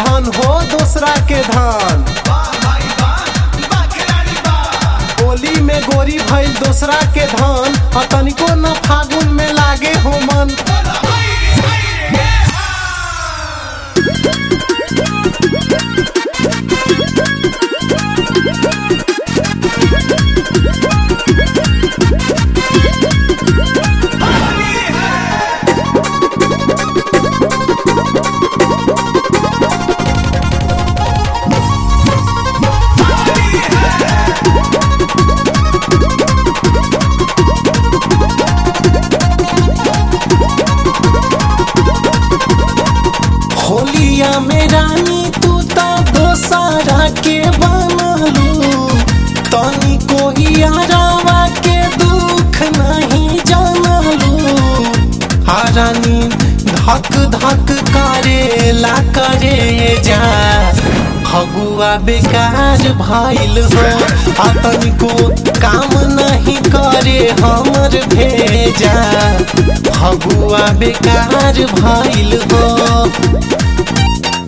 धन हो दूसरा के धन होली में गोरी भइल दूसरा के धन आ तनिको न फागुन में लागे हो मन होलिया में रानी तू तो दोसारा के बनलू तनी कोई यारावा के दुख नहीं जानलू आ रानी धक धक करे ला करे जा फगुआ बेकार भइल हो आ तनिको काम नहीं करे हमर भेजा फगुआ बेकार भइल हो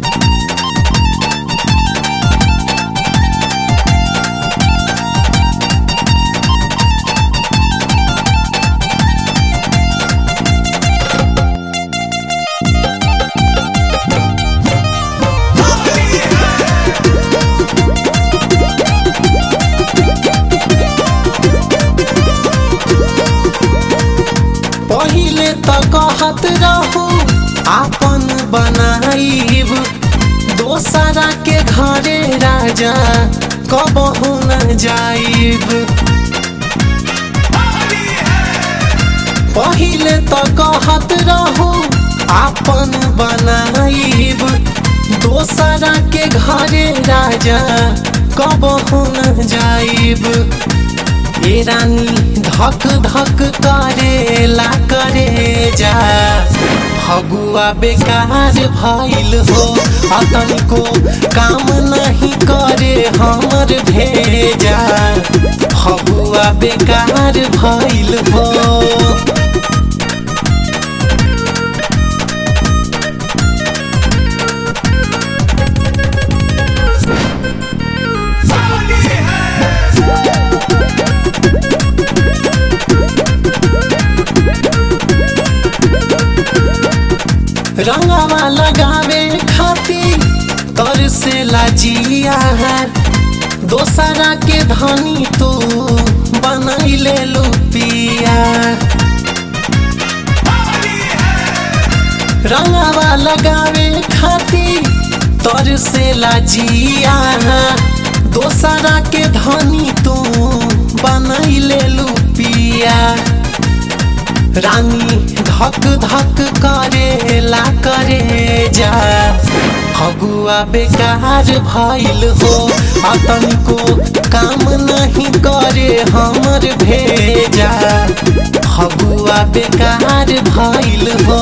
पहिले त कहत रहू आपन बनाइब दोसरा के घरे राजा कबहू न जाइब पहिले त कहत रहू आपन बनाइब दोसरा के घरे राजा कबहू न जाइब ए रानी धक धक करे ला करे जा फगुआ बेकार भइल हो आ तनिको काम नहीं करे हमर भेजा फगुआ बेकार भइल हो रंगवा लगावे खातिर तर से लाजिया है दोसरा के धनी तू बनैले लुपिया रंगवा लगावे खातिर तर से लाजिया है दोसरा के धनी तू बनैले लुपिया रानी धक धक करे ला करे जा फगुआ बेकार भइल हो आ तनिको काम नहीं करे हमर भेजा फगुआ बेकार भइल हो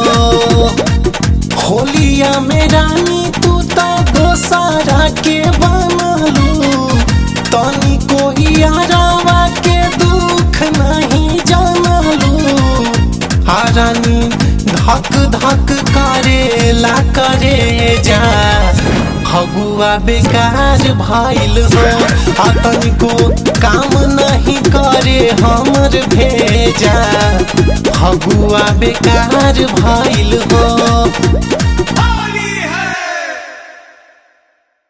होलिया में रानी तू तो दोसरा के बनलू तनी कोई यारावा के दुख नहीं जानलू आ रानी धक धक करे ला करे जा फगुआ बेकार भइल हो आ तनिको काम नहीं करे हमर भेजा फगुआ बेकार भइल हो